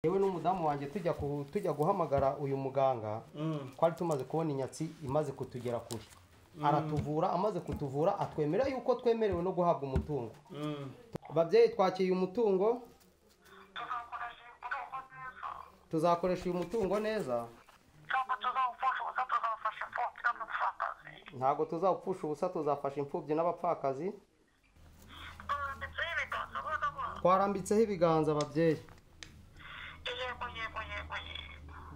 yewe n'umudamu wanjye tujya ku- tujya guhamagara uyu muganga twari tumaze kubona inyatsi imaze kutugera kure aratuvura amaze kutuvura atwemerera yuko twemerewe no guhabwa umutungo ababyeyi twakiriye umutungo tuzakoresha umutungo neza tuzakoresha uyu mutungo neza ntabwo tuzawufasha ubusa tuzawufasha imfubyi n'amapfakazi ntabwo tuzawupfusha ubusa tuzafasha imfubyi n'abapfakazi twanditseho ibiganza ubona ko twarambitseho ibiganza ababyeyi yego yego yego yego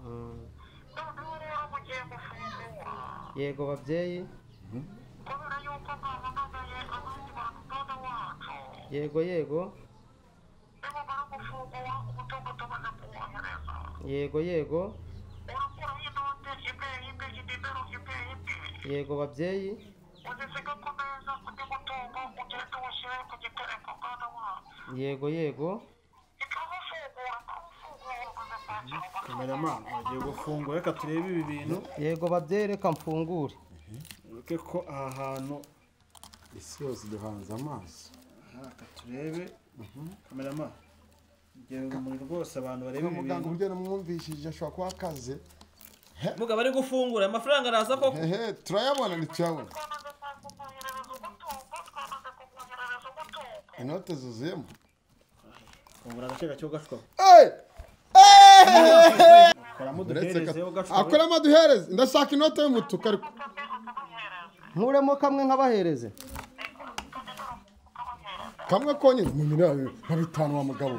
noneho rero mugiye gufungura yego babyeyi kubera yuko mwahamagaye abandi bantu mpande wacu yego yego nimumara gufungura umutungo tubona kuwohereza yego yego urakuraho inote imwe imwe inimero imwe imwe yego babyeyi uzisiga ku meza undi mutungo ugenda uwushyire ku gitereko mwana wacu yego yego ikawufungura akawufungura umaze kwakira amafaranga kameramani wagiye gufungura reka turebe ibi bintu yego babyeyi reka mfungure ureke ko aha hantu isi yose duhanze amaso aha, reka turebe kameramani ngira urumuri rwose abantu bareba ibi muganga bintu uburyo namwumvishije ashobora kuba akaze mugabo ari gufungura amafaranga araza koko hehe turayabona ntituyabona twamaze kumwoherereza umutungo twamaze kumwoherereza umutungo inote zuzuyemo fungura agace gake ugashwaho koramo uduherezeho ugashwaho akoramo duhereze ndashaka inote y'umutuku ariko kandi ukamuhereza nkuremo kamwe nkabahereze kamwe konyine mu miriyoni nka bitanu wa mugabo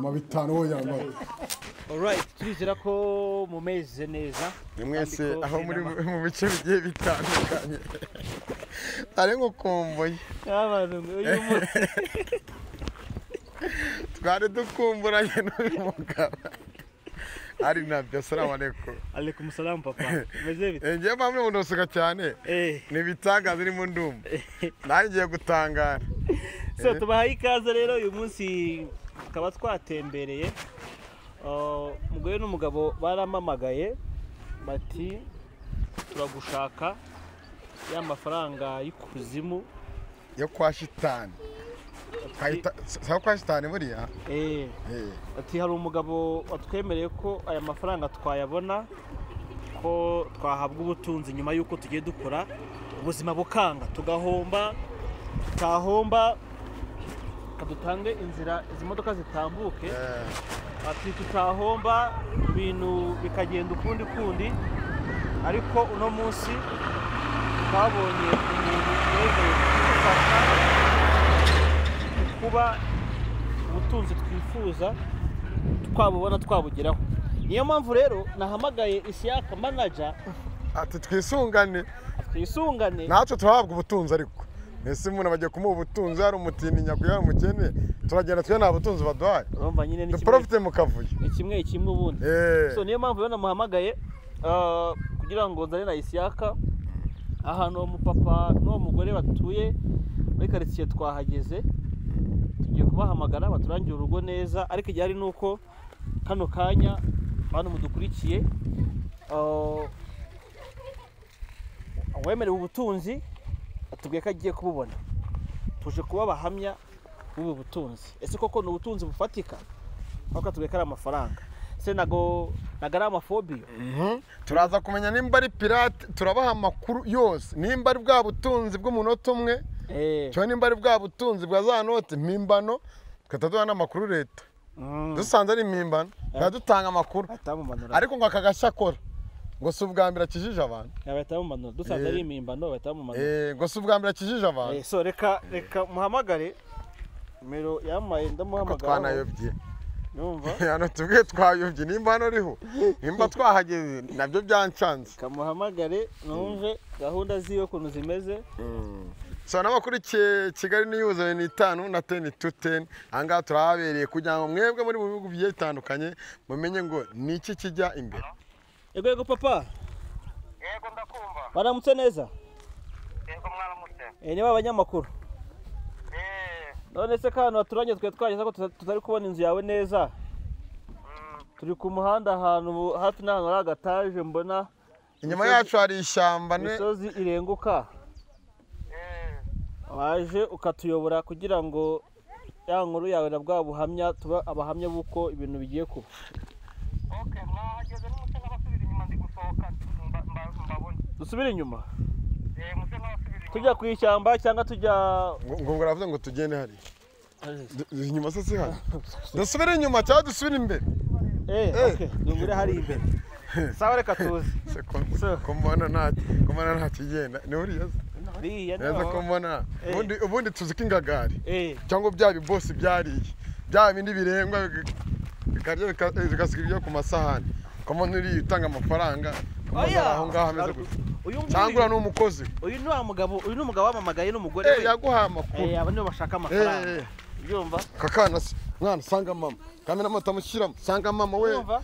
ma bitanu we yambaye alright turizera ko mumeze neza mwese Kandi ko aho muri inama- mu bice bigiye bitandukanye ari gukumbuye abantu uyu munsi twari dukumburanye n'uyu mugabo ari nabyo salamu alaikum alekum salamu papa meze bite ngewe mpamvu unosuka cyane eh ni ibitangaza irimo ndumva nanjye ngiye gutangara so tubahaye ikaze rero uyu munsi tukaba twatembereye Uh, umugore n'umugabo baramamagaye bati turagushaka ya mafaranga y'ikuzimu yo kwa shitani Kayita- sawa kwa shitani buriya eh Eh, ati hari umugabo watwemereye ko aya mafaranga twayabona ko twahabwa ubutunzi nyuma y'uko tugiye dukora ubuzima bukanga tugahomba tutahomba dutange inzira izi modoka zitambuke eh, ati tutahomba ibintu bikagenda ukundi kundi ariko uno munsi twabonye umuntu wemewe kudufasha kuba ubutunzi twifuza twabubona twabugeraho niyo mpamvu rero nahamagaye isiyaka manaja ati twisungane twisungane natwe turahabwa ubutunzi ariko mbese umuntu bagiye kumuha ubutunzi hari umutindi nyakuya hari umukene turagenda tujya nta butunzi baduhaye urumva nyine ni kimwe duporofite mu kavuyo ni kimwe kimwe ubundi Eh, so niyo mpamvu rero namuhamagaye ah, kugira ngo nzane na isiyaka ahantu uwo mupapa n'uwo mugore batuye muri karitsiye twahageze tugiye kubahamagara baturangire urugo neza ariko igihari ni uko kano kanya bantu mudukurikiye ah, uwemerewe ubutunzi atubwiye ko agiye kububona tuje kuba abahamya b'ubu butunzi ese koko ni ubutunzi bufatika kuko atubwiye ko ari amafaranga se nago nago ari amafobiyo mhm. turaza kumenya nimba ari pirate turabaha amakuru yose nimba ari bwa butunzi bw'umunota umwe Eh, cyangwa nimba ari bwa butunzi bwa za note mpimbano tugahita duha n'amakuru leta mm, dusanze ari impimbano tugahita dutanga amakuru bahita bamumanura ariko ngo aka gashya akora ngo si ubwa mbere akijije abantu bahita bamumanura dusanze Eh. ari impimbano bahita bamumanura Eh, ngo si ubwa mbere akijije abantu Eh, so reka reka muhamagare nimero yamaye kuko ndamuhamagara twanayobye yumva hano tubwiye twayobye nimba hano uriho nimba twahageze nabyo byancanze kamuhamagare numve gahunda ziwe ukuntu zimeze so n'abakurikiye kigali niyuze ni itanu na teni tu teni aha ngaha turahabereye kugira ngo mwebwe muri mu bihugu bigiye bitandukanye mumenye ngo ni iki kijya imbere yego yego papa yego ndakumva baramutse neza yego mwaramutse Eh, niba abanyamakuru eee none se kano baturanye twe twageze ko tuta- tutari kubona inzu yawe neza turi ku muhanda ahantu hafi n'ahantu hari agataje mbona inyuma yacu hari ishyamba ne- imisozi irenguka eee waje ukatuyobora kugira ngo ya nkuru yawe na bwa buhamya tuba abahamya b'uko ibintu bigiye kuba oke mwahageze n'umusa n'abasubira inyuma ndi gusohoka mba- mba- mbabona dusubire inyuma Eh, musa n'abasubira inyuma tujya ku ishyamba cyangwa tujya ngo ngo baravuga ngo tugende hariya Du- inyuma se si hano dusubire inyuma cyangwa dusubire imbere eh Eh. okay dungure hari imbere sawa reka tuze se ko ko mbona nta ko mbona nta kigenda ni uriya se hariya neza ko niho mbona Eh. ubundi ubundi tuzi ko ingagari eh cyangwa bya bibosi byariye bya bindi birengwa bika- bikarya bika- eh, bigasiga ibyo ku masahani ko mbona uriya utanga amafaranga ko mbona oya aho ngaho ameze gusa uyu cyangwa uriya nguyu ni umukozi uyu ni wa mugabo uyu ni umugabo wamamagaye n'umugore eh we yaguha amakuru eh aba nibo bashaka amafaranga eh ubyumva kakana se mwana sanga mama kamera moto amushyiramo sanga mama we ubyumva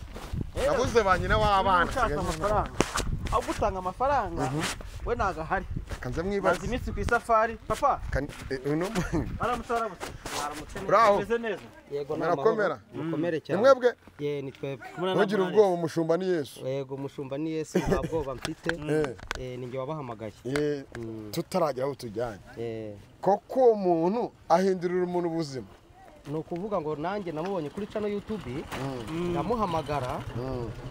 Eh, nabuze ba nyina niba w'abana ushaka asigaye nyina. amafaranga agutanga amafaranga we ntago ahari kanze maze mwibaze iminsi ku isafari papa Kan- eh, uno aramutse aramutse Bravo. meze neza yego ni Komera, amahoro. komera. mukomere cyane mwebwe ye ni twebwe ntugire ubwoba umushumba ni yesu yego mushumba ni yesu nta bwoba mfite Eh, Eh, ni njye wabahamagaye eh, tutaragera aho tujyanye Eh, koko uwo muntu ahindurira umuntu ubuzima ni ukuvuga ngo nanjye namubonye kuri cano yutubi ndamuhamagara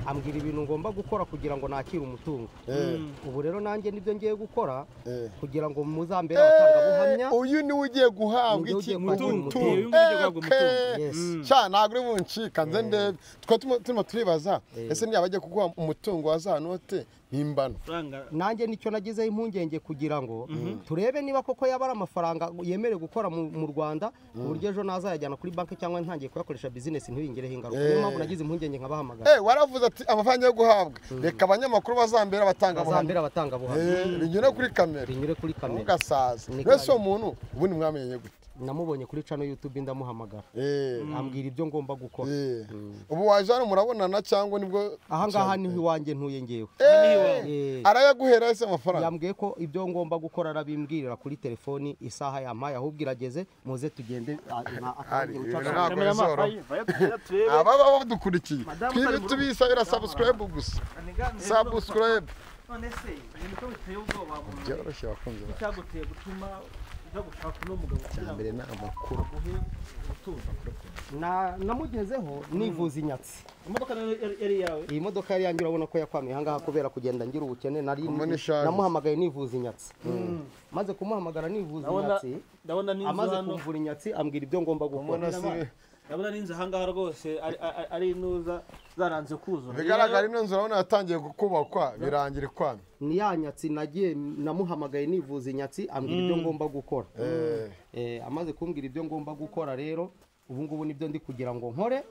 ambwira ibintu ngomba gukora kugira ngo nakire umutungo Eh, ubu rero nanjye nibyo ngiye gukora eh. kugira ngo muzambere abatangabuhamya Eh, uyu niwe ugiye guhabwa Niwe iki ugiye guhabwa umutungo umutungo. Uyu nguyu ugiye guhabwa Eh, Yes. mm. sha ntabwo uri buncika nze ndebe twari turimo- turimo turibaza Eh. ese niba agiye kuguha umutungo wa za note mpimbano amafaranga nanjye nicyo nagizeho impungenge kugira ngo turebe niba koko yaba ari amafaranga yemerewe gukora mu mu rwanda ku buryo ejo nazayajyana kuri banki cyangwa ntangiye kuyakoresha bizinesi ntibingireho ingaruka niyo mpamvu nagize impungenge nkabahamagara Eh, waravuze ati amafaranga yo guhabwa reka abanyamakuru bazambere abatanga bazambere abatangabuhamya Eh, binyure kuri kamera binyure kuri kamera ntugasaze Ni mwese kare. uwo muntu ubundi mwamenye gute namubonye kuri cano yutubi ndamuhamagara Eh, ambwira ibyo ngomba gukora eh. ubu waje hano murabonana cyangwa nibwo aha ngaha niho iwanjye ntuye ngewe Eh, Eh. arayaguhera ese amafaranga yambwiye ko ibyo ngomba gukora arabimbwirira kuri telefoni isaha yampaye ahubwo irageze muze tugende a- na- Ari, atangira ibintu guca- ntabwo kamera bizoroha. amafayi vaya tujya turebe ababa badukurikiye Madamu twibi ari mu rugo. tubisabira sabusikarayibu gusa sabusikarayibu none se ibintu ko biteye ubwoba mu mubiri byoroshye bakunze bacu cyaguteye gutuma ujya gushaka uno mugabo kugira ngo mbere ni amakuru aguhe ubutunzi Na- namugezeho nivuza inyatsi imodoka nayo yari- yari iyawe iyi modoka yari yanjye urabona ko yakwamiye ahangaha kubera kugenda ngira ubukene nari Kuva ni shaje. namuhamagaye nivuza inyatsi maze kumuhamagara nivuza ndabona inyatsi ndabona n'inzu amaze hano kumvura inyatsi ambwira ibyo ngomba gukora mbona si ndabona n'inzu ahangaha rwose ari- ari- ari inuza zaranze kuzura bigaragara ino nzu urabona yatangiye kubakwa birangira ikwami ni ya nyatsi nagiye namuhamagaye nivuza inyatsi ambwira ibyo ngomba gukora Eh, amaze kumbwira ibyo ngomba gukora rero ubu ngubu nibyo ndi kugira ngo nkore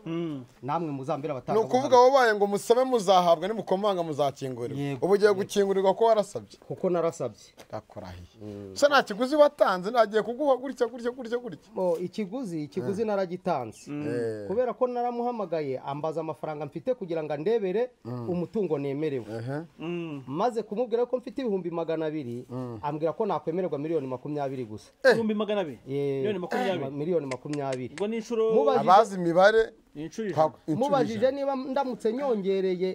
namwe muzambere ni abatanga ukuvuga wabaye ngo musabe muzahabwa nimukomanga muzakingurirwa Yego. ubu ugiye gukingurirwa ko warasabye kuko narasabye akurahiye se nta kiguzi watanze nagiye kuguha gutya gutya gutya gutya Bo, ikiguzi ikiguzi naragitanze Eh. kubera ko naramuhamagaye ambaza amafaranga mfite kugira ngo andebere umutungo nemerewe Ehe. maze kumubwira ko mfite ibihumbi magana abiri ambwira ko nakwemererwa miliyoni makumyabiri gusa ibihumbi magana abiri Eh, miliyoni makumyabiri miliyoni makumyabiri ubwo ni inshuro Mubajije- abazi imibare ni inshuro ijana ntabwo inshuro mubajije ijana. niba ndamutse nyongereye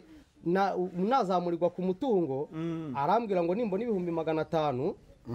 na- nazamurirwa ku mutungo arambwira ngo nimbona ibihumbi magana atanu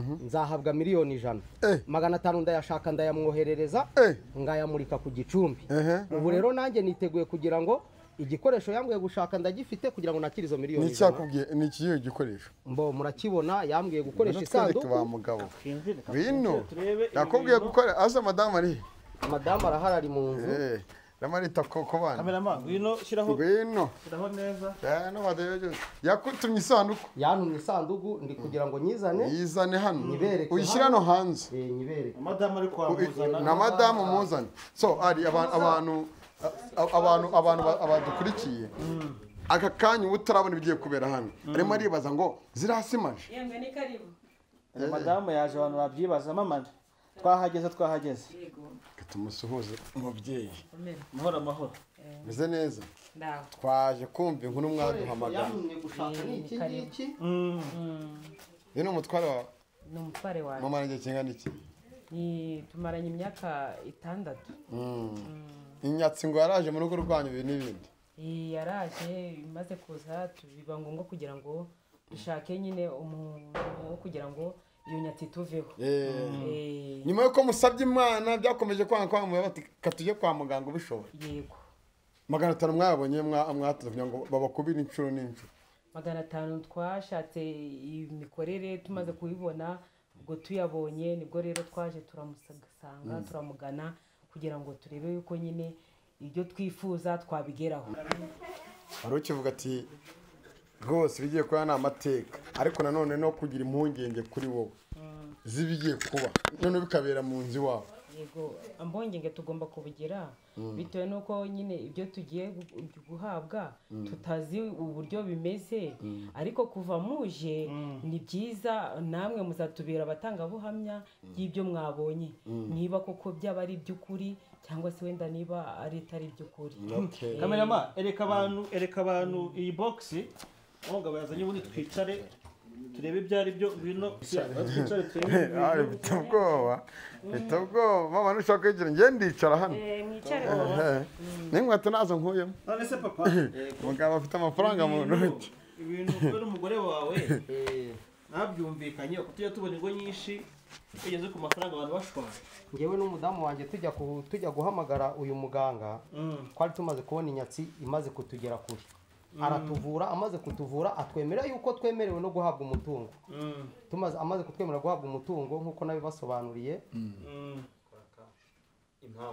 nzahabwa miliyoni ijana Eh. magana atanu ndayashaka ndayamwoherereza Eh. ngayamurika ku gicumbi Ehe. ubu rero nanjye niteguye kugira ngo igikoresho yambwiye gushaka ndagifite kugira ngo nakire izo ni miliyoni ijana icyakubwiye ni ikihe gikoresho mbo murakibona yambwiye gukoresha natwereke ba isanduku mugabo twinjire bino turebe ibi nakubwiye bintu. gukora aza madamu ari madamu arahari ari mu nzu Eh, ramarita koko bana kameramani ngwino shyiraho ngwino shyiraho neza Eh, no badayogeje yakutumye isanduku yantumye isanduku ndi kugira ngo nyizane yizane hano Nibereke uyishyire hano hanze eh, nyibereke madamu ari kwamuzana na madamu muzane so ari aba- abantu a- abantu abantu ba- abadukurikiye aka kanya uba utarabona ibigiye kubera hano arimo aribaza ngo zirasimaje Yemwe ni karibu. madamu yaje abantu babyibaza mama twahageze twahageze tumusuhuze umubyeyi amahoro amahoro meze neza Ndaho. twaje kumva inkuru mwaduhamagara yantumye gushaka ni iki ngiki uyu ni umutware wa Ni umutware wawe. mama nanjye kingana iki Ni tumaranye imyaka itandatu. inyatsi ngo yaraje mu rugo rwanyu ibi n'ibindi Iyi yaraje imaze kuza tu- biba ngombwa kugira ngo dushake nyine umuntu wo kugira ngo iyo nyatsi tuveho Eh, Eh, nyuma y'uko musabye imana byakomeje kwanga kwanga bati katujye kwa muganga ubishoboye yego magana atanu mwabonye mwa- mwatanze kugira ngo babakubire inshuro n'inshuro magana atanu twashatse imikorere tumaze kubibona ubwo tuyabonye nibwo rero twaje turamusanga turamugana kugira ngo turebe yuko nyine ibyo twifuza twabigeraho wari ukivuga ati rwose ibigiye kuba ni amateka ariko nanone no kugira impungenge kuri wowe z'ibigiye kuba noneho bikabera mu nzu iwawe yego ambongenge tugomba kubigera bitewe n'uko nyine ibyo tugiye gu- guhabwa tutazi uburyo bimeze ariko kuva muje ni byiza namwe muzatubera abatangabuhamya y'ibyo mwabonye niba koko byaba ari iby'ukuri cyangwa se wenda niba ari itari iby'ukuri Okay. Eh, kamerama ereka abantu ereka abantu iyi bogisi aho ngabo yazanye ubundi twicare turebe ibyo ari byo bino twicare turebe ari bita ubwoba bita ubwoba mama ntushaka kwigira njye ndicara hano eh, mwicare baba. n'inkweto nazo nkuyemo none se papa umugabo afite amafaranga mu ntoki ibintu kubera umugore wawe ntabyumvikanye tujya tubona ingo nyinshi tugeze ku mafaranga abantu bashwara ngewe n'umudamu wanjye tujya ku- tujya guhamagara uyu muganga twari tumaze kubona inyatsi imaze kutugera kure aratuvura amaze kutuvura atwemera yuko twemerewe no guhabwa umutungo tumaze amaze kutwemerera guhabwa umutungo nk'uko nabibasobanuriye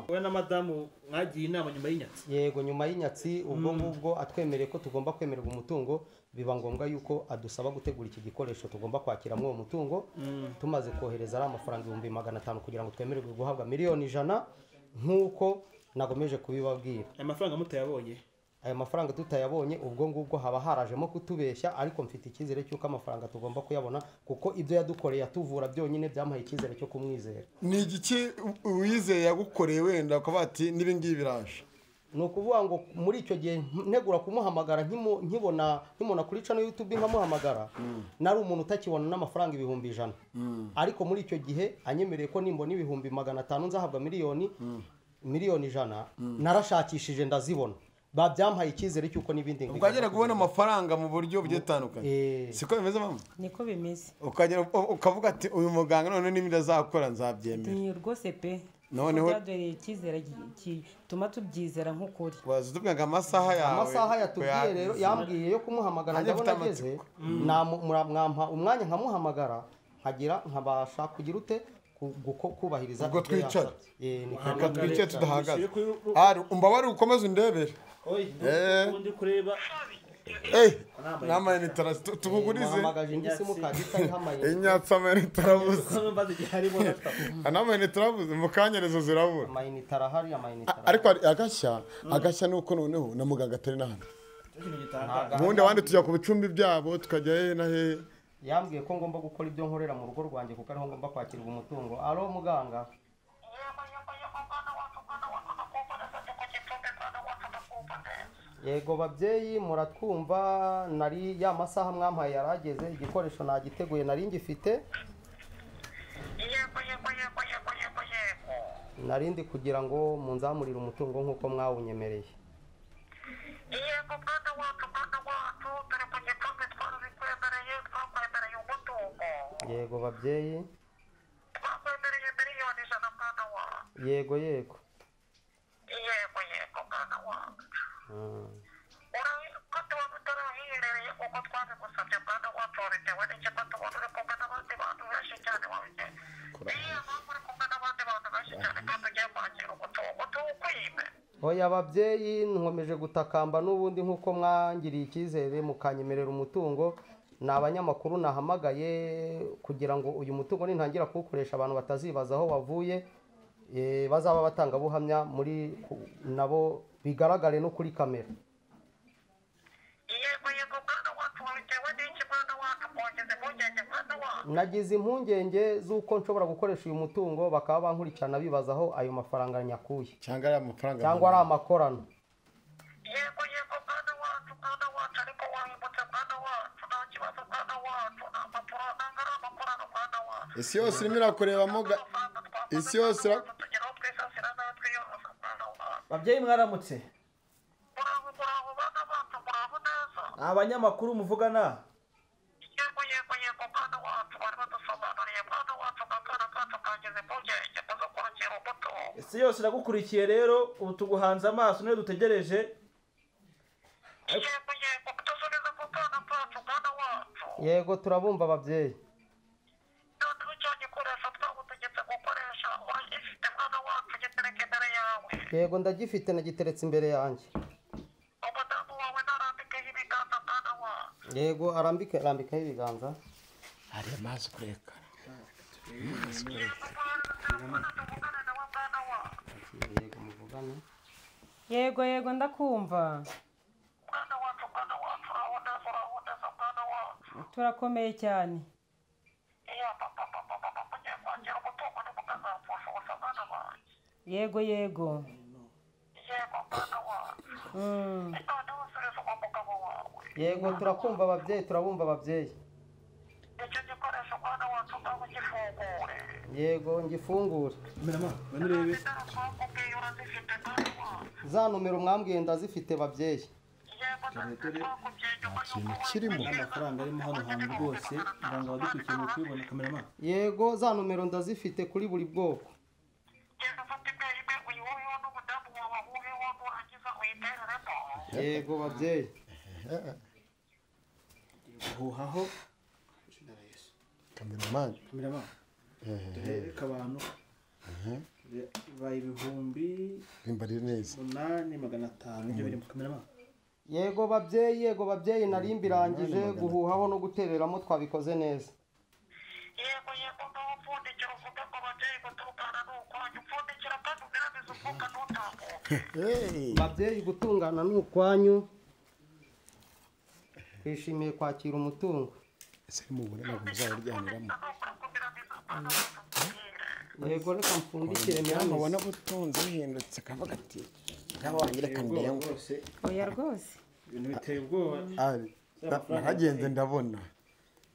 wowe na madamu mwagiye inama nyuma y'inyatsi yego nyuma y'inyatsi ubwo ngubwo atwemereye ko tugomba kwemererwa umutungo biba ngombwa yuko adusaba gutegura iki gikoresho tugomba kwakiramo uwo mutungo tumaze kohereza ari amafaranga ibihumbi magana atanu kugira ngo twemererwe guhabwa miliyoni ijana nk'uko nagomeje kubibabwira aya mafaranga mutayabonye aya mafaranga tutayabonye ubwo ngubwo haba harajemo kutubeshya ariko mfite icyizere cy'uko amafaranga tugomba kuyabona kuko ibyo yadukoreye atuvura byonyine byamuhaye icyizere cyo kumwizera ni igiki uwizeye yagukoreye wenda ukavuga ati n'ibi ngibi biraje ni ukuvuga ngo muri icyo gihe ntegura kumuhamagara nkimu- nkibona nkibona kuri cano yutubi nkamuhamagara nari umuntu utakibona n'amafaranga ibihumbi ijana ariko muri icyo gihe anyemereye ko nimbona ibihumbi magana atanu nzahabwa miliyoni miliyoni ijana narashakishije ndazibona ba byampaye icyizere cy'uko n'ibindi ukagera kubona amafaranga mu buryo bugiye butandukanye Eh. siko bimeze mama niko bimeze ukagera u- ukavuga ati uyu muganga noneho n'ibindi azakora nzabyemera ni rwose pe Noneho- byaduhereye icyizere gi- gituma tubyizera nk'ukuri waza utubwira ngo amasaha yawe amasaha yatubwiye uko rero yagize. yambwiye yo kumuhamagara Nanjye ndabona mfite ageze namu- mura- mwampa umwanya nkamuhamagara nkagira nkabasha kugira ute ku- guko- kubahiriza Ubwo ibyo yansabye. twicara. Eh, ni reka ko- twice tudahagaze Bishyire kuri- ari umbabare ukomeze undebere Eh. ubundi kureba Eh, n'amayinite aras- tu- tubugurize muhamagaje indi simukadi itayihamaye inyatsi amayinite arabuze hano mbaze igihe harimo na tatu n'amayinite arabuze mu kanyerezo zirabura amayinite arahari amayinite A- ariko hari agashya agashya ni uko noneho na muganga atari n'ahandi ikintu gitangaje ubundi abandi tujya ku bicumbi byabo tukajya hehe na hehe yambwiye ko ngomba gukora ibyo nkorera mu rugo rwanjye kuko ariho ngomba kwakirwa umutungo aro muganga yego babyeyi muratwumva nari ya masaha mwampaye yarageze igikoresho nagiteguye nari ngifite yego yego yego yego yego yego narindi kugira ngo munzamurire umutungo nk'uko mwawunyemereye yego mwana wacu mwana wacu dore ku gikombe twarabikwemereye twakwemereye umutungo yego babyeyi twakwemereye miliyoni ijana mwana wacu yego yego yego yego mwana wacu Mm. ko tuba tutarahiherereye kuko twabigusabye mwana wacu wabitewe n'ikigo tubona uri kumwe n'abandi bantu benshi cyane wabigenye niyo mpamvu uri kumwe n'abandi bantu benshi cyane kandi ugiye kwakira umutungo tuwukwibe oya ababyeyi nkomeje gutakamba n'ubundi nk'uko mwangiriye icyizere mukanyemerera umutungo ni abanyamakuru nahamagaye kugira ngo uyu mutungo nintangira kuwukoresha abantu batazibaza aho wavuye eh, bazaba batangabuhamya muri ku- nabo bigaragare no kuri kamera yego yego mwana wacu wabitewe n'iki mwana wacu kongeza impungenge mwana wacu nagize impungenge z'uko nshobora gukoresha uyu mutungo bakaba bankurikirana bibaza aho ayo mafaranga nyakuye cyangwa ari amafaranga cyangwa ari amakorano yego yego mwana wacu mwana wacu ariko wahindutse mwana wacu nta kibazo mwana wacu nta mpapuro ntabwo ari amakorano mwana wacu isi yose irimo irakureba muga isi yose ira- tugeraho twisasira natwe yose mwana wacu babyeyi mwaramutse muraho muraho bana bacu muraho neza abanyamakuru muvugana yego yego yego mwana wacu bari badusobanuriye si yose iragukurikiye rero ubu tuguhanze amaso niyo dutegereje yego yego kudusubiza ku bwana bwacu bwana wacu yego turabumva ababyeyi none icyo gikoresho twagutegetse gukoresha uragifite mwana wacu gitereka imbere yawe yego ndagifite nagiteretse imbere yanjye umudamu wawe narambikeho ibiganza mwana wacu yego arambike arambikaho ibiganza hari amazi kurekara tuvugane nawe mwana wacu yego muvugane yego yego ndakumva mwana wacu mwana wacu uraho neza uraho neza mwana wacu turakomeye cyane iya papa papa papa mugiye kwakira umutungo ntimukazapfusha ubusa mwana wanjye yego yego yego mwana wacu Mm. noneho usubiza uwo mugabo wawe yego turakumva ababyeyi turabumva ababyeyi icyo gikoresho mwana wacu ngaho gifungure yego ngifungure kamerama ngwino urebe ndaro twakubwiye urazifite mwana wacu za nomero mwambwiye ndazifite babyeyi yego dore twakubwiye nyuma ikintu y'uko kirimo amafaranga arimo hano hantu rwose ngira ngo abadukurikiye mu kubibona kamerama yego za nomero ndazifite kuri buri bwoko genda ufata imbehe imwe uyihuheho n'umudamu wawe wuheho nurangiza uyitereremo yego babyeyi guhuhaho kameramani kamerama duhereka abantu baye ibihumbi rimbarire neza umunani magana atanu ibyo biri mu kamerama yego babyeyi yego babyeyi nari mbirangije guhuhaho no gutereramo twabikoze neza yego yego ngaho upfundikira uvuge ngo ababyeyi gutukana ni ukwanyu upfundikira kandi ugerageza umwuka ntutambuke babyeyi gutungana ni ukwanyu twishimiye kwakira umutungo ese mubure ntabwo muzawuryaniramo yego reka mfundikire nama miramu ubona butunze buhindutse akavuga ati ngaba wangira kandira ngo rwose oya rwose ibintu biteye ubwoba ari na- naragenze ndabona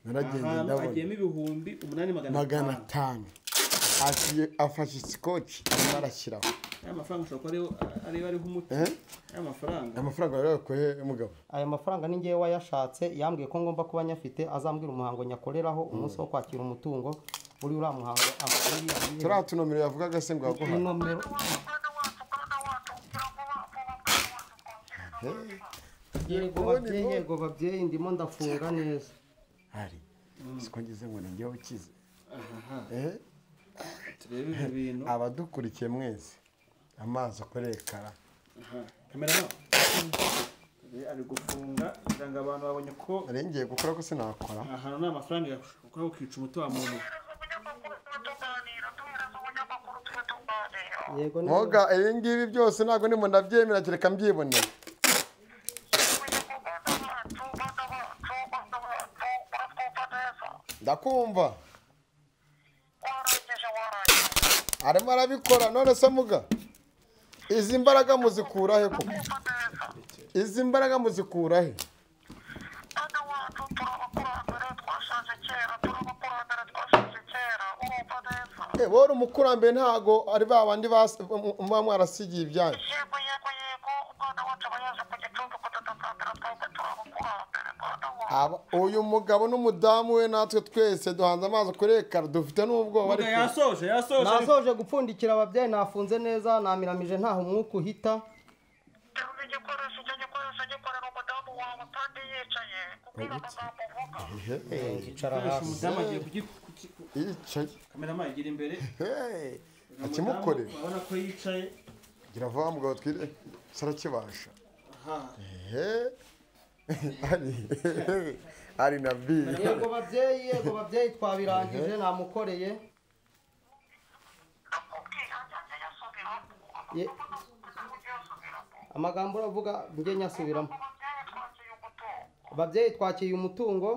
naragenze ahantu ndabona hagiyemo ibihumbi umunani magana magana atanu atanu Agiye- afashe isikoci arimo arashyiraho aya mafaranga ushobora kuba ariho- ariyo ariho umuti Eh? aya mafaranga amafaranga wari wakuye mugabo aya mafaranga ni ngewe wayashatse yambwiye ko ngomba kuba nyafite azambwira umuhango nyakoreraho umunsi wo kwakira umutungo muri uriya muhango amakuru turiya tunomero yavugaga se ngo yaguha nomero mwana wacu mwana wacu kugira ngo bapu mwana wacu twongerera yego babyeyi yego babyeyi ndimo ndafunga neza hari siko ngize ngo nanjye ukize Eh? turebe ibyo bintu abadukurikiye mwese amazi akorekara kamera ari gufunga kugira ngo abantu babonye ko ngiye gukora ko sinakora aha hantu nta mafaranga yakushobora kukica umuti wa muntu tuhereza umunyamakuru tube tuganira tuhereza umunyamakuru tube tuganira yego ni- mwoga ibi ngibi byose ntabwo ndimo ndabyemera kereka mbyibonera yego yego mwana wacu mwana wacu mwana wacu uratwumva neza ndakumva warangije warangije arimo arabikora none se muga izi mbaraga muzikura he koko twumva neza izi mbaraga muzikura he Mwana wacu turabakurambere twashaje kera turabakurambere twashaje kera urumva neza Eh, wowe uri umukurambere ntago ari ba bandi bas- muba mwarasigiye ibyanyu yego yego yego umwana wacu aba yaje ku gicumbi kudutazanira twebwe turabakurambere mwana wacu Aba- uyu mugabo n'umudamu we natwe twese duhanze amazi kurekara dufite n'ubwoba Mugabo ariko yasoje yasoje nasoje gupfundikira ababyeyi nafunze neza namiramije ntaho umwuka uhita Terura igikoresho icyo gikoresho gikorera umudamu wawe kandi yicaye kubwira amagambo uvuga nzicara gukoresha hasi umudamu agiye kugi- kuki- ku- yicaye kamera igira imbere Hey, uyu akimukore mudamu urabona ko yicaye gira vuba mugabo twire sarakibasha aha Eh, ari ari na bi yego babyeyi yego babyeyi twabirangije namukoreye nakubwiye ajya yasubiramo Ye- amagambo uravuga njye nyasubiramo ababyeyi twakiye umutungo babyeyi twakiye umutungo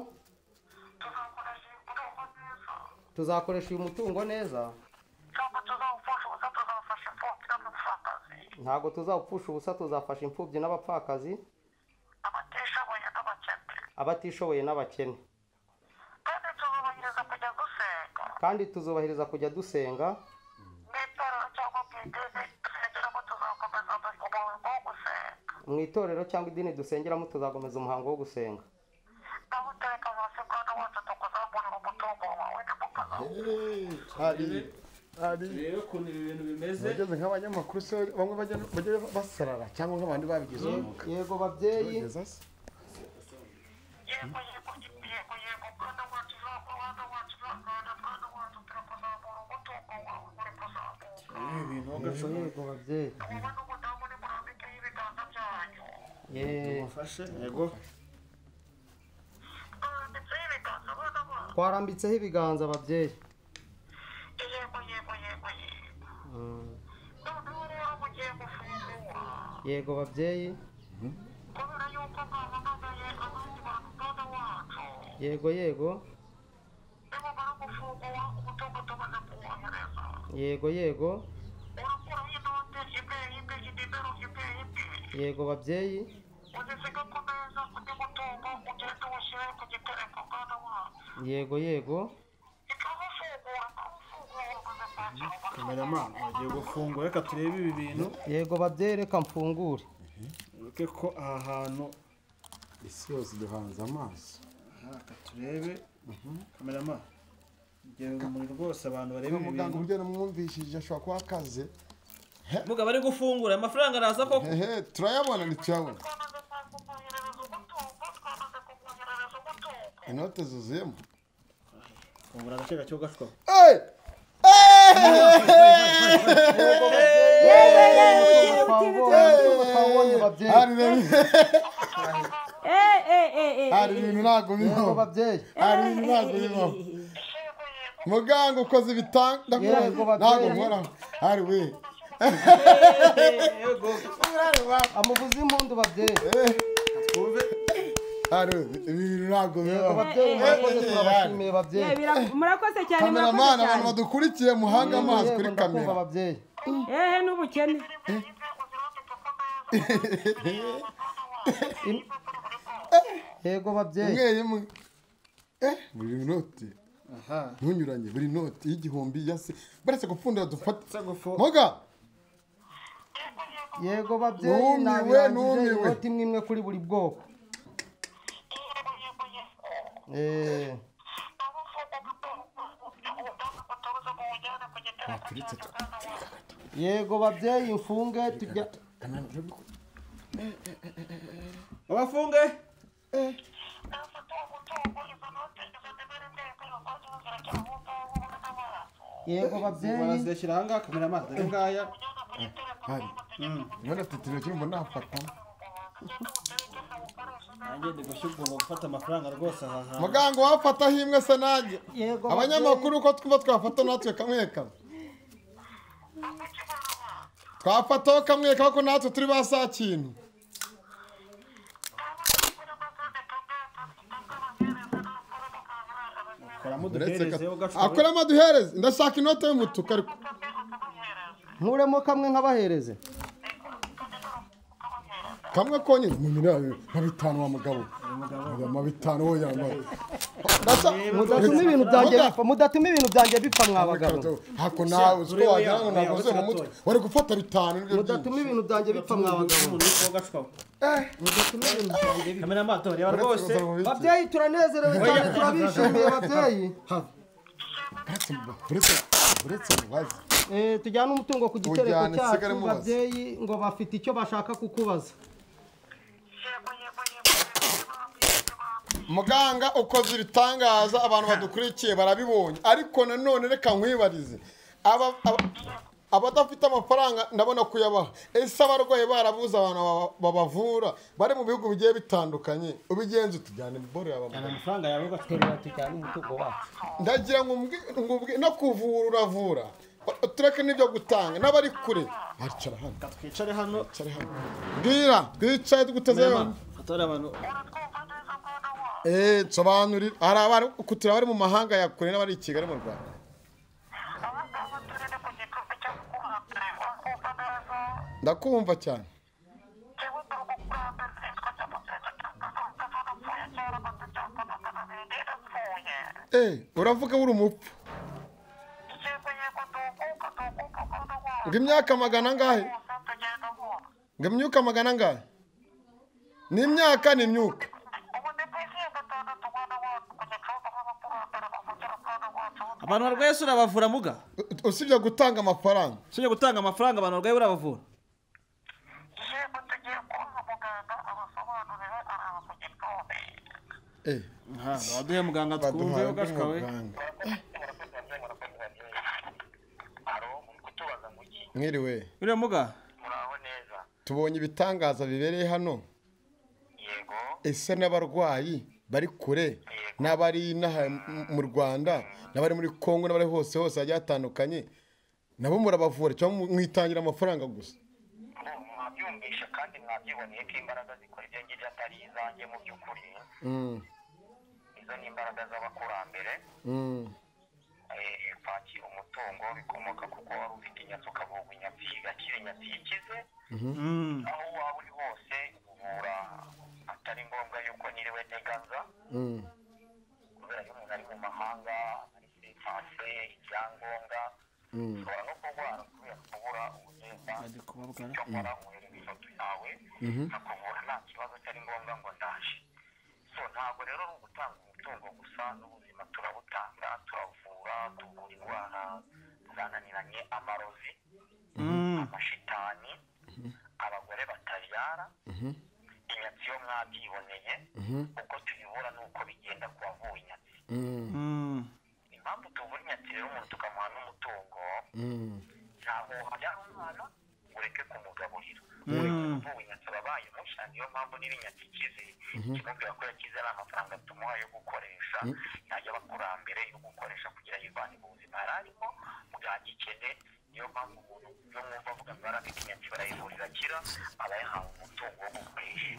tuzakoresha iyi tuzakoresha uyu mutungo neza mutungo neza cyangwa tuzawufasha ubusa tuzawufasha imfubyi n'amapfakazi ntabwo tuzawupfusha ubusa tuzafasha imfubyi n'abapfakazi abatishoboye n'abakene abatishoboye n'abakene kandi tuzubahiriza kujya gusenga kandi tuzubahiriza kujya dusenga mu itorero cyangwa mu idini tusengeramo tuzakomeza umurongo wo mu itorero cyangwa idini dusengeramo tuzakomeza umuhango wo gusenga gusenga naho utereka hasi mwana wacu tukuzamurira umutungo wawe nimukazawufasha ari ari rero ukuntu ibi bintu bimeze bageze nk'abanyamakuru se bamwe bajya- bajya basarara cyangwa nk'abandi babigize umwuga yego babyeyi Bageze se. yego yego yego yego mwana wacu uzakora mwana wacu uzakora mwana wacu turakuzamura umutungo wawe uri kuzamuka yego yego babyeyi wowe n'umudamu ni murambikeho ibiganza byanyu Yeee. ufashe yego murambitseho ibiganza abana banyu twarambitseho ibiganza babyeyi yego yego yego yego noneho rero mugiye gufungura yego babyeyi kubera yuko mwahamagaye abandi bantu mwana wacu yego yego nimumara gufungura umutungo tumaze kuwohereza yego yego urakuraho inote imwe imwe inimero imwe imwe yego babyeyi uzisiga ku meza undi mutungo ugenda uwushyire ku gitereko mwana wacu yego yego ikawufungura ikawufungura umaze kwakira amafaranga kameramani bagiye gufungura reka turebe ibi bintu yego babyeyi reka mfungure ureke ko aha hantu isi yose duhanze amaso aha, reka turebe kameramani igihe urumuri rwose abantu bareba niba ibi muganga bintu uburyo namwumvishije ashobora kuba akaze mugabo ari gufungura amafaranga araza koko hehe turayabona ntituyabona twamaze kumwoherereza umutungo twamaze kumwoherereza umutungo inote zuzuyemo fungura agace gake ugashwa Hey! twabonye babyeyi Hari ibintu- hari ibintu ntabwo yego bibaho babyeyi hari ibintu ntabwo bibaho yego yego muganga ukoze ibitanda Yego, babyeyi. ntabwo nkoraho hari we amuvuze impundu babyeyi hari we ibi bintu ntabwo yego bibaho babyeyi murakoze turabashimiye babyeyi Eh, bira- murakoze cyane murakoze kameramani abantu cyane badukurikiye muhange amazi Yego, kuri ndakumva kamera babyeyi ehe n'ubukene yego babyeyi imwe imwe Eh, buri noti aha ntunyuranye buri noti y'igihumbi ya se baretse gupfundira dufate gufu moga yego babyeyi Numiwe, nabirangije numiwe. inoti imwe imwe kuri buri bwoko Eh, yego babyeyi mfunge tujya abafunge yego babyeyi barazishyira aha ngaha kameramani dore ngaya niba natetero cyumva nafatamo nanjye ndi gushyirwa mu gufata amafaranga rwose aha hantu muganga wafataho imwe se nanjye yego abanyamakuru uko twumva twafata natwe kamwe kamwe twafataho kamwe kamwe ko natwe turi ba saa kintu koramo Uretse ka- uduhereze ugashwa akoramo aduhereze ndashaka inota y'umutuku ariko nkuremo kamwe nkabahereze kamwe konyine muminani mabitanu wa mugabo Oya, mabitanu wo yambaye mudatuma ibintu byanjye bipfa mudatuma ibintu byanjye bipfa mwa bagabo hako nawe uzi ko Urebe wagira yawe, ngo ntabwo uzi yawe mu mutwe gatoya. wari gufata bitanu nibyo mudatuma byinshi ibintu byanjye bipfa mwa bagabo umuntu witwa ugashwa kameramani dore reba Uretse rwose kuza mu biti. babyeyi turanezerewe cyane turabishimiye babyeyi Uretse mu- uretse- uretse mubaze Eh, tujyane umutungo ku gitereko Ujyane, sigare cyacu mubaza. babyeyi ngo bafite icyo bashaka kukubaza muganga ukoze ibitangaza abantu badukurikiye barabibonye ariko nanone reka nkwibarize aba aba- abadafite amafaranga ndabona kuyabaha ese abarwayi barabuze abantu baba- babavura bari mu bihugu bigiye bitandukanye ubigenza utujyane bore cyane amafaranga yawe ugashwa tujyane umutungo wacu ndagira ngo umbwi- ngo umbwi- no kuvura uravura tureke n'ibyo gutanga n'abari kure bicara hano reka twicare hano bicara hano bwira twicaye duteze yombi atari abantu eee nsobanurira hari abari kutura abari mu mahanga ya kure n'abari i kigali mu rwanda ndakumva cyane eee uravuga buri umupfu ngo imyaka magana angahe ngo imyuka magana angahe ni imyaka ni imyuka abantu barwaye se urabavura muga usibye gutanga amafaranga usibye gutanga amafaranga abantu barwaye urabavura waduhe muganga twumve ugashwawe mwiriwe uriya muga tubonye ibitangaza bibereye hano ese n'abarwayi bari kure n'abari inaha mu rwanda n'abari muri congo n'abari hose hose hagiye hatandukanye nabo murabavura cyangwa mwitangira amafaranga gusa mwabyumvisha kandi mwabyiboneye ko imbaraga zikora ibyo ngibyo atari izanjye mu by'ukuri Mm, izo ni imbaraga z'abakurambere mm, eh, kwakira umutungo bikomoka kuko wari ufite inyatsi ukavuga inyatsi igakira inyatsi ikize mhm. aho waba uri hose uvura atari ngombwa yuko niriwe ntegaza Mm, kubera ko umuntu ari mu mahanga ari kuri panse icyangombwa mm, ushobora no kurwara kubera kubura ubugenda icyo nkora uhereza ifoto yawe mhm. nkakuvura nta kibazo atari ngombwa ngo ndaje so ntabwo rero ari ugutanga umutungo gusa n'ubuzima turabutanga turavura tuvura indwara zananiranye amarozi amashitani abagore batabyara Mhm, inyatsi yo mwabyiboneye mhm, uko tuyibura n'uko bigenda ku wavuye inyatsi mm, impamvu tuvura inyatsi rero umuntu tukamuha n'umutungo mm, ntabwo wajyana umwana ngo ureke kumugaburira ubu inyatsi ababaye mushya niyo mpamvu niba inyatsi ikize Mhm. kimubwira ko yakize ari amafaranga tumuha yo gukoresha ntajya abakurambere yo gukoresha kugira yivane mu buzima yari arimo bwagikene niyo mpamvu umuntu yo mwumva avuga ngo arabika inyatsi barayivura irakira aba yahawe umutungo wo gukoresha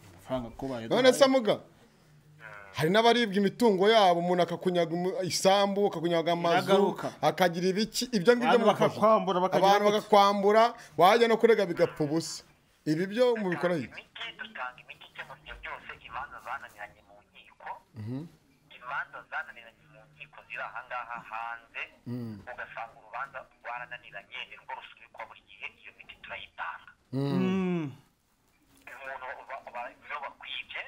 amafaranga kubaye none se muga hari n'abaribwa imitungo yabo umuntu akakunyaga imu- isambu akakunyaga amazu Iragaruka. akagira ibiki ibyo ngibyo Abantu mufasha? bakakwambura, bakagira abantu gute? bakakwambura wajya no kurega bigapfa ubusa ibi byo mubikora hirya imiti dutanga imiti ikemura ibyo byose imanza zananiranye mu nkiko Mhm, imanza zananiranye mu nkiko ziri ahangaha hanze mm, ugasanga urubanza rwarananiranye ni rwo rusubikwa buri gihe iyo miti turayitanga mm. umuntu ba- ba- iyo bakwibye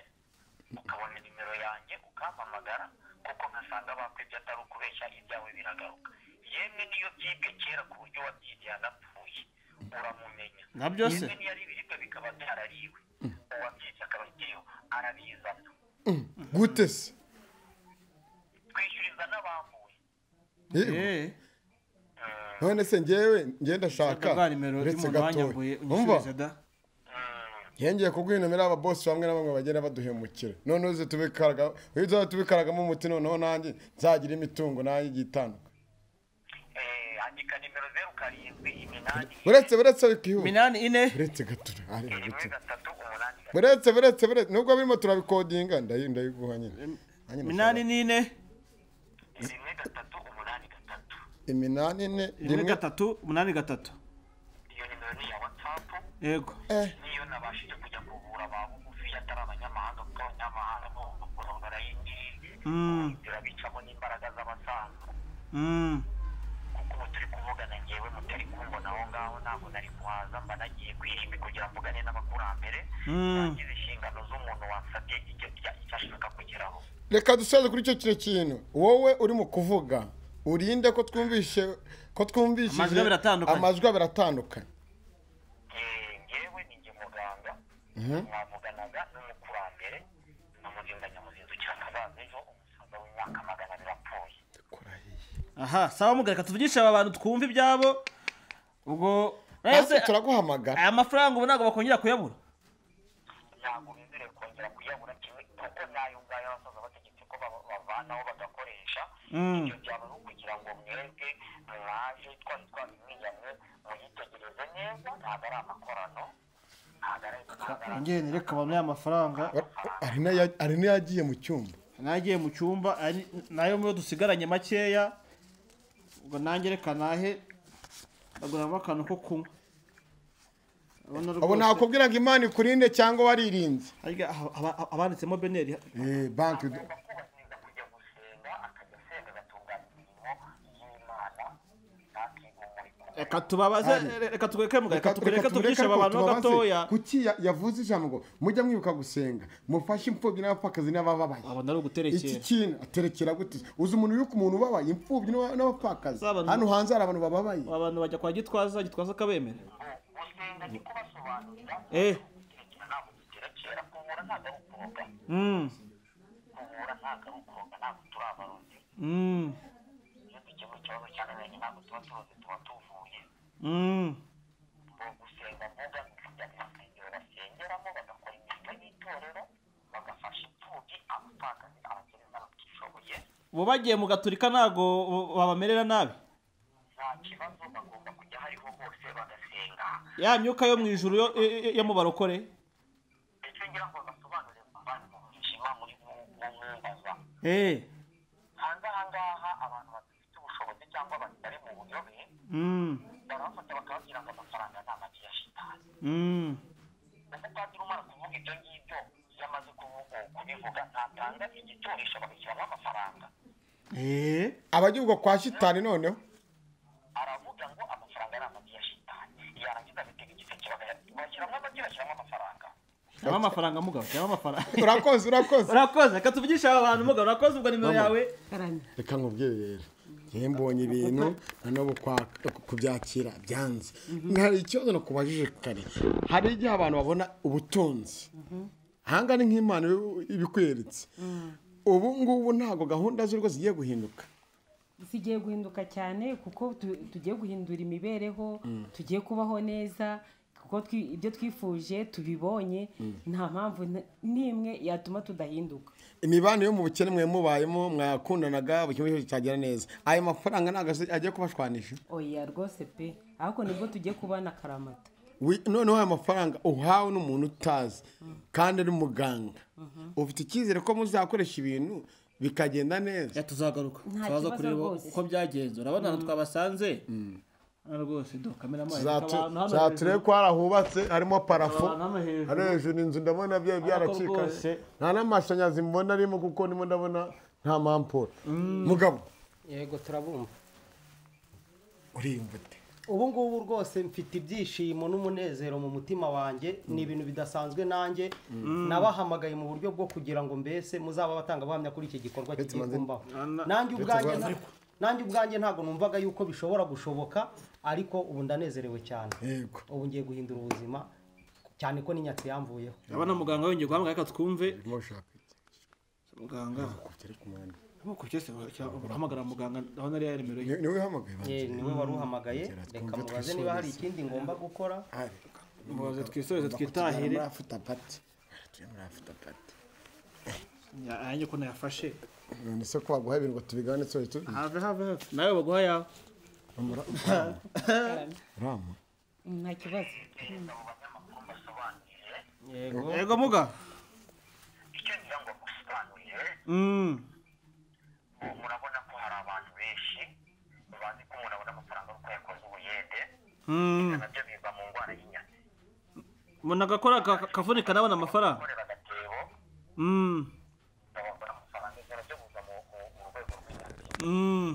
ukabona nimero yanjye ukampamagara kuko nkasanga bakwibye atari ukubeshya ibyawe biragaruka yemwe niyo byibwe kera ku buryo wabyigiye anapfuye uramumenya nka byose yemwe niyo ari ibiribwa bikaba byarariwe uwabyibye akaba akiriho arabizana Mm, gute se twishyuriza n'abambuye Yego. Eh, none se ngewe njye ndashaka bwa nimero uretse y'umuntu gatoya wanyambuye umva unyishyuriza da yengeye kuguhinamira ababosi bamwe na bamwe bagenda baduhemukira none uze tubikaraga iyo uzaba tubikaragamo umuti noneho nanjye nzagira imitungo nanjye igiye itandukanye Eh, andika nimero zeru karindwi iminani uretse uretse bikihuta minani ine uretse gatura areba rimwe uretse gatatu umunani gatatu uretse uretse uretse nubwo birimo turabikodinga ndayi ndayiguha nyine Nanjye minani ndashaka. n'ine rimwe gatatu umunani gatatu iminani ine rimwe rimwe gatatu umunani gatatu iyo nimero ni iya watsapu yego eh niyo nabashije kujya kuvura ba bugufi atari abanyamahanga kuko abanyamahanga bo bakora barayingiye Mm. zirabicamo n'imbaraga z'abasaza Mm. kuko ubu turi kuvugana ngewe mutari kumbona aho ngaho ntabwo nari kuhaza mba nagiye kwirimbi kugira mvugane n'abakurambere Mm. nagize inshingano z'umuntu wansabye icyo icyo- icyo ashaka kugeraho reka dusoze kuri icyo kino kintu wowe uri mu kuvuga urinde ko twumvishe ko twumvishije Amajwi abiri atandukanye. amajwi abiri atandukanye Eh, ngewe ni njye muganga Mhm. mwavuganaga n'umukurambere n'umuzinda nyamuzinzi cyakazaza ejo umusaza w'imyaka magana abiri apfuye aha sawa muga reka tuvugishe aba bantu twumve ibyabo ubwo hasi ese turaguhamagara aya mafaranga ubu ntabwo bakongera kuyabura ntabwo bizere kongera kuyabura kimwe kuko n'ayo ngayo abasaza bategetse ko baba- bavanaho bagakoresha Mm. ibyo byaba ari ukugira ngo mwebwe mwaje twari twabimwiyanye muyitegereze neza ntabwo ari amakorano ntabwo ari ntabwo ari njye reka abantu amafaranga hari n'aya- hari n'ayagiye mu cyumba nagiye mu cyumba ari- nayo muyo dusigaranye makeya ubwo nanjye reka nahe baguramo akantu ko kunywa urabona ubu rwose- ntakubwira ngo imana ikurinde cyangwa waririnze harya haba- haba- abanditsemo beneri Eh, banki agomba kubahiriza kujya gusenga akajya asenga agatunganya imirimo y'imana ntakigumure ku reka tubabaze Ari. reka tugukemuka reka Reka- tureke reka tureke tubyishe ariko abantu tubabaze. gatoya kuki ya- yavuze ijambo ngo mujya mwibuka gusenga mufashe imfubyi n'abapfakazi n'abababaye abona ari uguterekera iki kintu aterekera gute uzi umuntu wibuka umuntu ubabaye imfubyi n'aba- n'abapfakazi hano hanze hari abantu bababaye abantu bajya kwa gitwaza gitwaza akabemera eh Mm. Mm. Mm. bo bagiye mu gaturika ntago babamerera nabi ya myuka yo mu ijuru yo- yo- yo mu barokore eh hanze aha ngaha abantu badafite ubushobozi cyangwa abantu bari mu buyobe Mm. barabafata bakababwira ngo amafaranga ni amagi ya shitani Mm. umupadiri umara kuvuga ibyo ngibyo iyo amaze kuvuga kubivuga ntatanga igitoresho bagashyiramo amafaranga abajya ubwo kwa shitani noneho aravuga ngo amafaranga ari amagi ya shitani yarangiza bitega igiseke bagaya- bashyiramo amagi bashyiramo amafaranga Shyiramo amafaranga mugabo shyiramo amafaranga urakoze urakoze urakoze reka tuvugishe aba bantu mugabo urakoze ubwo nimero Mama. yawe reka nkubwire rero njyewe mbonye ibintu noneho kwa- kubyakira byanze hari ikibazo nakubajije kare hari igihe abantu babona ubutunzi ahanga ni nk'imana ibi- ibikweretse ubu ngubu ntabwo gahunda z'urugo zigiye guhinduka zigiye guhinduka cyane kuko tu- tugiye guhindura imibereho Mm. tugiye kubaho neza kuko twi- ibyo twifuje tubibonye Mm. nta mpamvu n- n'imwe yatuma tudahinduka imibanire yo mu bukene mwe mubayemo mwakundanaga buri kimwe cyose cyagera neza ayo mafaranga ntabwo azi- agiye kubashwanisha oya rwose pe ahubwo nibwo tugiye kubana karamata Wi- noneho ayo mafaranga uhawe n'umuntu utazi kandi ari umuganga ufite icyizere ko muzakoresha ibintu bikagenda neza tuzagaruka Nta tubaza kibazo kureba rwose. uko byagenze urabona ahantu twabasanze hano rwose do kamera amazi abantu hano zature hejuru. ko hari ahubatse harimo parafo Abantu hano hejuru. hari hejuru inzu ndabona byari Ariko rwose. byaracikase nta n'amashanyarazi mbona arimo kuko ndimo ndabona nta mampura mugabo yego turabumva uriyumva ute ubu ngubu rwose mfite ibyishimo n'umunezero mu mutima wanjye ni ibintu bidasanzwe nanjye Mm. nabahamagaye mu buryo bwo kugira ngo mbese muzaba batanga abahamya kuri iki gikorwa kigiye kumbaho nanjye ubwanjye Manzi- nta- nanjye ubwanjye ntabwo numvaga yuko bishobora gushoboka ariko ubu ndanezerewe cyane ubu ngiye guhindura ubuzima cyane ko n'inyatsi yamvuyeho urabona muganga yongeye guhamagara reka twumve muganga nk'uko byose urahamagara muganga ndabona ariyo nimero ye niwe uhamagaye Eh, niwe wari uhamagaye reka mubaze niba hari ikindi ngomba gukora mubaze twisoreze twitahire afite apati yanjye ukuntu yafashe none se ko baguha ibintu ngo tubigane tsoye tu have have have. nawe baguha yawe rama nta kibazo yego muga Mm. murabona ko hari abantu benshi bazi ko umuntu abona amafaranga ari uko yakoze ubuyede Mm. nabyo biva mu ndwara y'inyatsi umuntu agakora aka- akavunika nabona amafaranga Mm. Mm.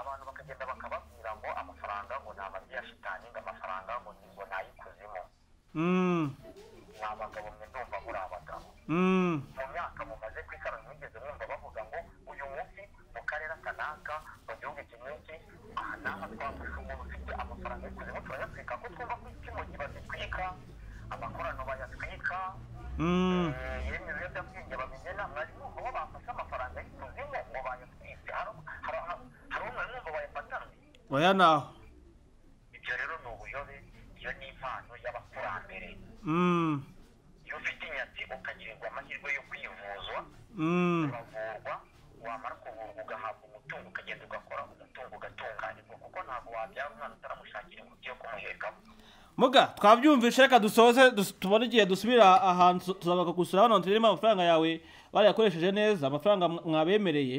abantu bakagenda bakababwira ngo amafaranga ngo ni amagi ya shitani ngo amafaranga ngo ni ngo ni ay'ikuzimu Mm. ni abagabo mwe ndumva muri abagabo Mm. mu myaka mumaze ku isi abantu mwigeze mwumva bavuga ngo uyu munsi mu karere aka n'aka mu gihugu iki n'iki aha n'aha twafashe umuntu ufite amafaranga y'ikuzimu turayatwika ko twumva ko isi mu gihe bazitwika amakorano bayatwika Mm. eh, yemwe ibiyobyabwenge babigena mwari mwumva bo bafashe amafaranga y'ikuzimu ngo bayatwike hari hari- hari- hari umwe mwumva bayafatanywe oya naho ibyo rero ni ubuyobe iyo ni impano y'abakurambere Mm. iyo ufite inyatsi ukagirirwa amahirwe yo kwivuzwa Mm. uravurwa wamara kuvurwa ugahabwa umutungo ukagenda ugakora umutungo ugatunganirwa kuko ntabwo wabyara umwana utaramushakira imbuto yo kumuhekamo muga twabyumvishe reka dusoze dus- tubone igihe dusubira ahantu tu- tuzabaga gusura hano turimo amafaranga yawe barayakoresheje neza amafaranga mwa- mwabemereye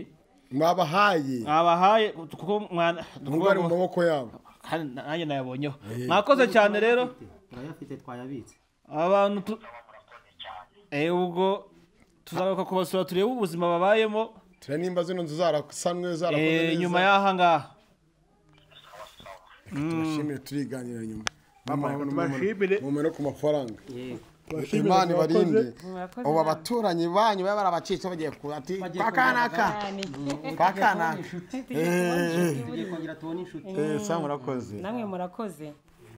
mwabahaye mwabahaye kuko mwana mwuga ari mu maboko yabo kandi nanjye nayabonyeho mwakoze cyane rero turayafite twayabitse abantu tu eh ubwo tuzagaruka kubasura turebe ubuzima babayemo turanimba zino nzu zarasanwe zarakoze eh, neza nyuma y'aha ngaha reka tubashimire turiganira nyuma mu no ku mafaranga Tubashimire imana mwakoze. ibarinde Mwakoze ubu nabi. abaturanyi banyu baba barabacitse bagiye ku ati Bagiye kwa kanaka kugaragara. kwa kanaka Tugiye kubona inshuti. Eh, eh. Tugiye kubona inshuti. Eh, sa murakoze namwe murakoze